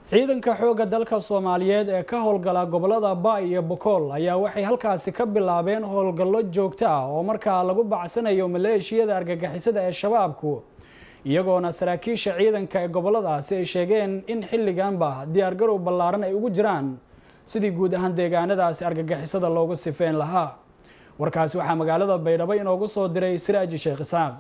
ciidanka xoogga dalka soomaaliyeed ee ka howlgala gobolada ba iyo bokool ayaa waxay halkaasi ka bilaabeen howlgallo joogto ah oo markaa lagu bacsanayo maleeshiyada argagixisada ee shabaabku iyagoona saraakiisha ciidanka ee goboladaasi ay sheegeen in xilliganba diyaargarow ballaaran ay ugu jiraan sidii guud ahaan deegaanadaasi argagixisada loogu sifeyn lahaa warkaasi waxaa magaalada baydhabo inoogu soo diray siraaji sheekh isaaq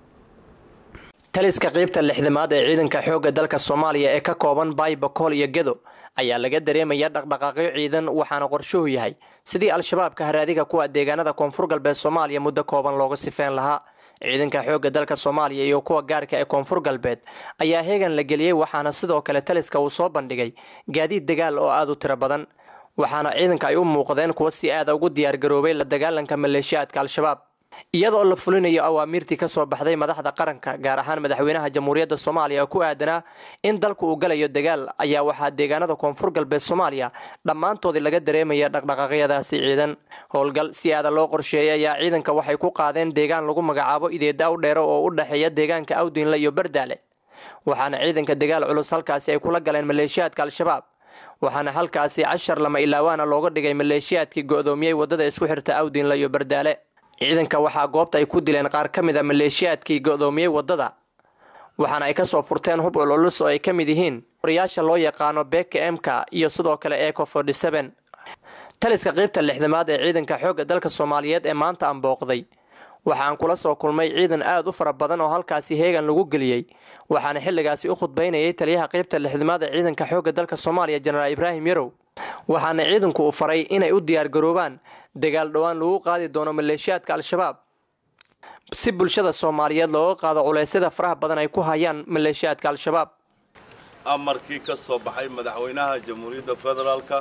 taliska qaybta lixdamaad ee ciidanka xoogga dalka soomaaliya ee ka kooban baay bakool iyo gedo ayaa laga dareemaya dhaqdhaqaaqyo ciidan waxaana qorshuhu yahay sidii al-shabaabka haraadiga kuwa deegaanada koonfur galbeed soomaaliya muddo kooban looga sifeyn lahaa ciidanka xoogga dalka soomaaliya iyo kuwa gaarka ee koonfur galbeed ayaa heegan la geliyey waxaana sidoo kale taliska uu soo bandhigay gaadiid dagaal oo aada u tiro badan waxaana ciidanka ay u muuqdeen kuwa si aada ugu diyaargaroobay la dagaalanka maleeshiyaadka al-shabaab iyadoo la fulinayo awaamiirtii kasoo baxday madaxda qaranka gaar ahaan madaxweynaha jamhuuriyadda soomaaliya oo ku aadanaa in dalku uu galayo dagaal ayaa waxaa deegaanada koonfur galbeed soomaaliya dhammaantoodii laga dareemaya dhaqdhaqaaqyadaasi ciidan howlgal si aada loo qorsheeyay ayaa ciidanka waxay ku qaadeen deegaan lagu magacaabo ideeda u dheero oo u dhexeeya deegaanka awdiinle iyo bardaale waxaana ciidanka dagaal culus halkaasi ay kula galeen maleeshiyaadka al-shabaab waxaana halkaasi cashar lama ilaawaana looga dhigay maleeshiyaadkii go-doomiyey wadada isku xirta awdiinle iyo bardaale ciidanka waxaa goobta ay ku dileen qaar ka mid a maleeshiyaadkii go-doomiyey waddada waxaana ay kasoo furteen hub cululus oo ay ka mid yihiin wariyaasha loo yaqaano beka emka iyo sidoo kale eco forty seven taliska qaybta lixdamaad ee ciidanka xoogga dalka soomaaliyeed ee maanta aan booqday waxaan kula soo kulmay ciidan aada u fara badan oo halkaasi heegan lagu geliyey waxaana xilligaasi u khudbaynayay taliyaha qaybta lixdamaad ee ciidanka xoogga dalka soomaaliya jenaraal ibraahim yarow waxaana ciidanku uu faray inay u diyaargaroobaan dagaal dhowaan lagu qaadi doono maleeshiyaadka al-shabaab si bulshada soomaaliyeed looga qaado culeysyada faraha badan ay ku hayaan maleeshiyaadka al-shabaab amarkii ka soo baxay madaxweynaha jamhuuriyadda federaalka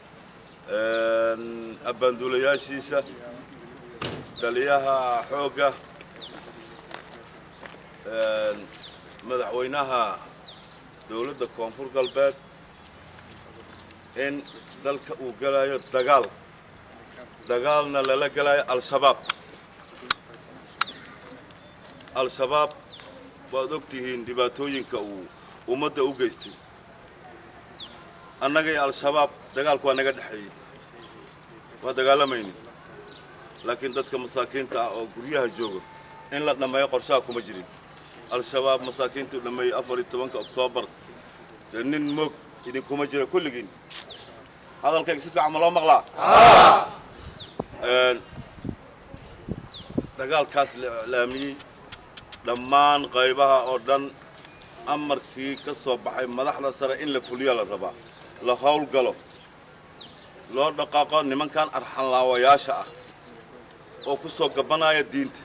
abbaanduulayaashiisa taliyaha xoogga madaxweynaha dowladda koonfur galbeed in dalka uu galayo dagaal dagaalna lala galayo al-shabaab al-shabaab waad og tihiin dhibaatooyinka uu ummadda u geystay annaga iyo al-shabaab dagaalku waa naga dhexeeyey waa dagaalamayni laakiin dadka masaakiinta ah oo guryaha jooga in la dhammeeyo qorshaha kuma jirin al-shabaab masaakiintuu dhammeeyey afar iyo tobanka oktoobar dee nin moog idinkuma jiro kulligiin hadalkayga si fiican ma loo maqlaa dagaalkaas la iclaamiyey dhammaan qaybaha oo dhan amarkii ka soo baxay madaxda sare in la fuliya la rabaa la howlgalo loo dhaqaaqo nimankan arxanlaawayaasha ah oo ku soo gabanaya diinta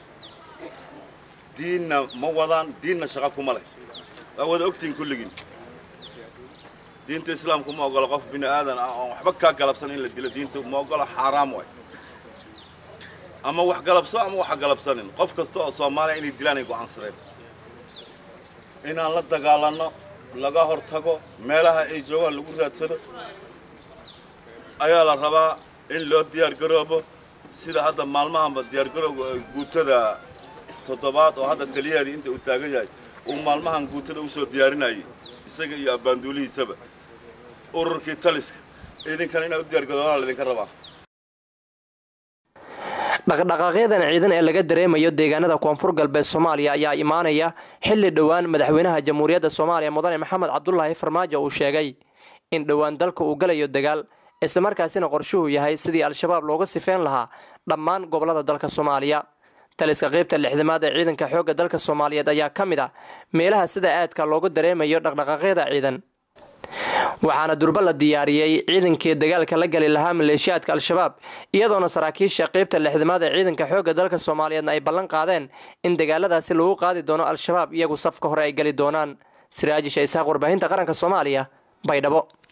diinna ma wadaan diinna shaqo kuma leh waa wada ogtihiin kulligiin diinta islaamku ma ogolo qof bini aadan ah oon waxba kaa galabsan in la dilo diinta ma ogolo xaaraam waay ama wax galabso ama waxa galabsanin qof kasta oo soomaaliya inay dilaan ay go'aansadeen inaan la dagaalanno laga hor tago meelaha ay joogaan lagu raadsado ayaa la rabaa in loo diyaargaroobo sida hadda maalmahanba diyaargarowga guutada toddobaad oo hadda taliyaheedii inta uu taagan yahay uu maalmahan guutada u soo diyaarinayay isaga iyo abbaanduulihiisaba ururkii taliska idinkana inaa u diyaargaroobaan laydinka rabaa dhaqdhaqaaqyadan ciidan ee laga dareemayo deegaanada koonfur galbeed soomaaliya ayaa imaanaya xilli dhowaan madaxweynaha jamhuuriyadda soomaaliya mudane maxamed cabdulaahi farmaajo uu sheegay in dhowaan dalka uu galayo dagaal islamarkaasina qorshuhu yahay sidii al-shabaab looga sifeyn lahaa dhammaan gobolada dalka soomaaliya taliska qaybta lixdamaad ee ciidanka xoogga dalka soomaaliyeed ayaa ka mid ah meelaha sida aadka looga dareemayo dhaqdhaqaaqyada ciidan waxaana durbo la diyaariyey ciidankii dagaalka la gali lahaa maleeshiyaadka al-shabaab iyadoona saraakiisha qaybta lixdamaad ee ciidanka xoogga dalka soomaaliyeedna ay ballan qaadeen in dagaaladaasi lagu qaadi doono al-shabaab iyagu safka hore ay gali doonaan siraajisha isaaq warbaahinta qaranka soomaaliya baydhabo